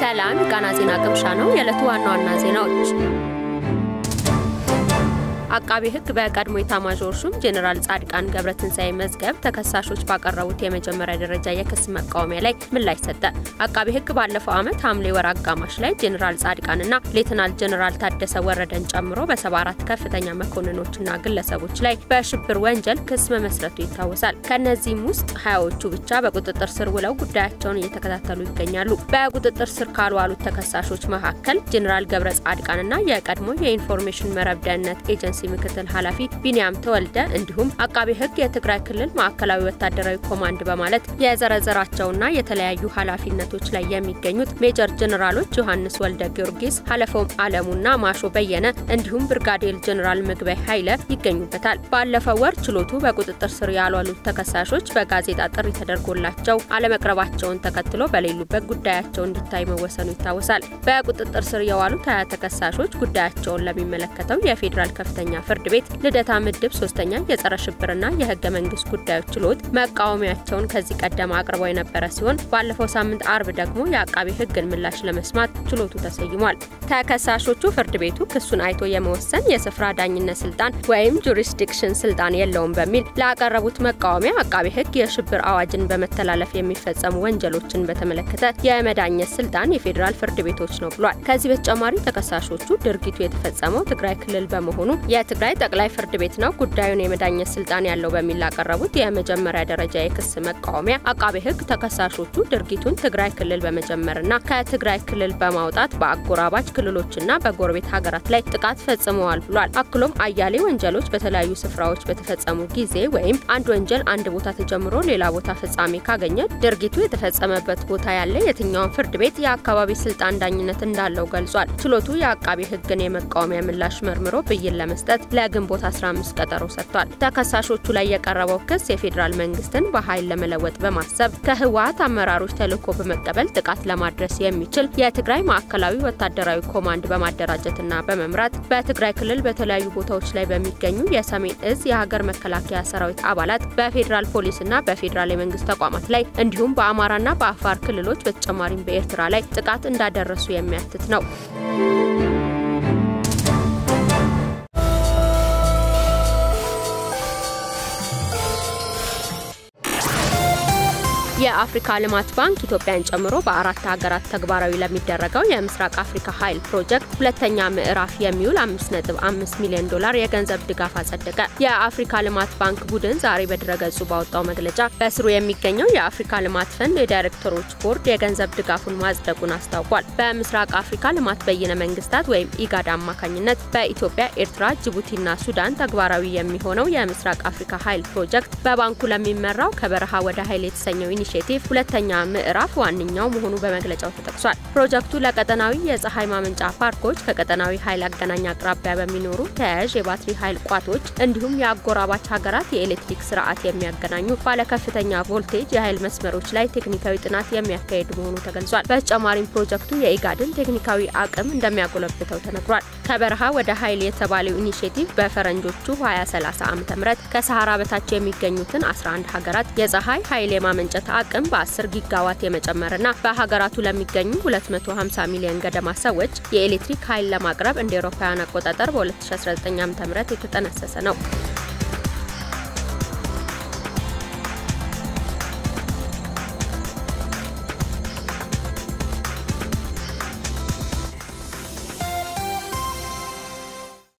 ሰላም ቃና ዜና ቅምሻ ነው። የዕለቱ ዋና ዋና ዜናዎች አቃቤ ሕግ በቀድሞ ኤታማዦር ሹም ጄኔራል ጻድቃን ገብረትንሳኤ መዝገብ ተከሳሾች ባቀረቡት የመጀመሪያ ደረጃ የክስ መቃወሚያ ላይ ምላሽ ሰጠ። አቃቤ ሕግ ባለፈው ዓመት ሐምሌ ወር አጋማሽ ላይ ጄኔራል ጻድቃንና ሌትናል ጄኔራል ታደሰ ወረደን ጨምሮ በሰባ አራት ከፍተኛ መኮንኖችና ግለሰቦች ላይ በሽብር ወንጀል ክስ መመስረቱ ይታወሳል። ከእነዚህም ውስጥ ሀያዎቹ ብቻ በቁጥጥር ስር ውለው ጉዳያቸውን እየተከታተሉ ይገኛሉ። በቁጥጥር ስር ካልዋሉት ተከሳሾች መካከል ጄኔራል ገብረ ጻድቃንና የቀድሞ የኢንፎርሜሽን መረብ ደህንነት ኤጀንሲ ምክትል ኃላፊ ቢንያም ተወልደ እንዲሁም አቃቤ ሕግ የትግራይ ክልል ማዕከላዊ ወታደራዊ ኮማንድ በማለት የዘረዘራቸውና የተለያዩ ኃላፊነቶች ላይ የሚገኙት ሜጀር ጀኔራሎች ዮሐንስ ወልደ ጊዮርጊስ፣ ሀለፎም አለሙና ማሾ በየነ እንዲሁም ብርጋዴር ጀኔራል ምግበይ ኃይለ ይገኙበታል። ባለፈው ወር ችሎቱ በቁጥጥር ስር ያልዋሉት ተከሳሾች በጋዜጣ ጥሪ ተደርጎላቸው አለመቅረባቸውን ተከትሎ በሌሉበት ጉዳያቸው እንዲታይ መወሰኑ ይታወሳል። በቁጥጥር ስር የዋሉት ሀያ ተከሳሾች ጉዳያቸውን ለሚመለከተው የፌዴራል ከፍተኛ ፍርድ ቤት ልደታ ምድብ ሶስተኛ የጸረ ሽብርና የህገ መንግስት ጉዳዮች ችሎት መቃወሚያቸውን ከዚህ ቀደም አቅርበው የነበረ ሲሆን ባለፈው ሳምንት አርብ ደግሞ የአቃቢ ህግን ምላሽ ለመስማት ችሎቱ ተሰይሟል። ተከሳሾቹ ፍርድ ቤቱ ክሱን አይቶ የመወሰን የስፍራ ዳኝነት ስልጣን ወይም ጁሪስዲክሽን ስልጣን የለውም በሚል ላቀረቡት መቃወሚያ አቃቢ ህግ የሽብር አዋጅን በመተላለፍ የሚፈጸሙ ወንጀሎችን በተመለከተ የመዳኘት ስልጣን የፌዴራል ፍርድ ቤቶች ነው ብሏል። ከዚህ በተጨማሪ ተከሳሾቹ ድርጊቱ የተፈጸመው ትግራይ ክልል በመሆኑ የትግራይ ጠቅላይ ፍርድ ቤት ነው ጉዳዩን የመዳኘት ስልጣን ያለው በሚል ላቀረቡት የመጀመሪያ ደረጃ የክስ መቃወሚያ አቃቤ ህግ ተከሳሾቹ ድርጊቱን ትግራይ ክልል በመጀመርና ከትግራይ ክልል በማውጣት በአጎራባች ክልሎችና በጎረቤት ሀገራት ላይ ጥቃት ፈጽመዋል ብሏል። አክሎም አያሌ ወንጀሎች በተለያዩ ስፍራዎች በተፈጸሙ ጊዜ ወይም አንድ ወንጀል አንድ ቦታ ተጀምሮ ሌላ ቦታ ፍጻሜ ካገኘ ድርጊቱ የተፈጸመበት ቦታ ያለ የትኛውን ፍርድ ቤት የአካባቢ ስልጣን ዳኝነት እንዳለው ገልጿል። ችሎቱ የአቃቤ ህግን የመቃወሚያ ምላሽ መርምሮ ብይን ለመስጠት ለግንቦት 15 ቀጠሮ ሰጥቷል። ተከሳሾቹ ላይ የቀረበው ክስ የፌዴራል መንግስትን በኃይል ለመለወጥ በማሰብ ከህወሀት አመራሮች ተልዕኮ በመቀበል ጥቃት ለማድረስ የሚችል የትግራይ ማዕከላዊ ወታደራዊ ኮማንድ በማደራጀትና በመምራት በትግራይ ክልል በተለያዩ ቦታዎች ላይ በሚገኙ የሰሜን እዝ የሀገር መከላከያ ሰራዊት አባላት በፌዴራል ፖሊስና በፌዴራል የመንግስት ተቋማት ላይ እንዲሁም በአማራና በአፋር ክልሎች በተጨማሪም በኤርትራ ላይ ጥቃት እንዳደረሱ የሚያትት ነው። የአፍሪካ ልማት ባንክ ኢትዮጵያን ጨምሮ በአራት ሀገራት ተግባራዊ ለሚደረገው የምስራቅ አፍሪካ ኃይል ፕሮጀክት ሁለተኛ ምዕራፍ የሚውል 5.5 ሚሊዮን ዶላር የገንዘብ ድጋፍ አጸደቀ። የአፍሪካ ልማት ባንክ ቡድን ዛሬ በድረገጹ ባወጣው መግለጫ በስሩ የሚገኘው የአፍሪካ ልማት ፈንድ የዳይሬክተሮች ቦርድ የገንዘብ ድጋፉን ማጽደቁን አስታውቋል። በምስራቅ አፍሪካ ልማት በይነ መንግስታት ወይም ኢጋድ አማካኝነት በኢትዮጵያ፣ ኤርትራ፣ ጅቡቲና ሱዳን ተግባራዊ የሚሆነው የምስራቅ አፍሪካ ኃይል ፕሮጀክት በባንኩ ለሚመራው ከበረሃ ወደ ኃይል የተሰኘው ኢኒሽቲቭ ሁለተኛ ምዕራፍ ዋነኛው መሆኑ በመግለጫው ተጠቅሷል። ፕሮጀክቱ ለቀጠናዊ የፀሐይ ማመንጫ ፓርኮች፣ ከቀጠናዊ ኃይል አገናኝ አቅራቢያ በሚኖሩ ተያያዥ የባትሪ ኃይል ቋቶች እንዲሁም የአጎራባች ሀገራት የኤሌክትሪክ ስርዓት የሚያገናኙ ባለከፍተኛ ቮልቴጅ የኃይል መስመሮች ላይ ቴክኒካዊ ጥናት የሚያካሄድ መሆኑ ተገልጿል። በተጨማሪም ፕሮጀክቱ የኢጋድን ቴክኒካዊ አቅም እንደሚያጎለብተው ተነግሯል። ከበረሃ ወደ ኃይል የተባለው ኢኒሽቲቭ በፈረንጆቹ 2030 ዓ.ም ከሰሃራ በታች የሚገኙትን 11 ሀገራት የፀሐይ ኃይል የማመንጨት አቅም በ10 ጊጋዋት የመጨመርና በሀገራቱ ለሚገኙ 250 ሚሊዮን ገደማ ሰዎች የኤሌክትሪክ ኃይል ለማቅረብ እንደ አውሮፓውያን አቆጣጠር በ2019 ዓ.ም የተጠነሰሰ ነው።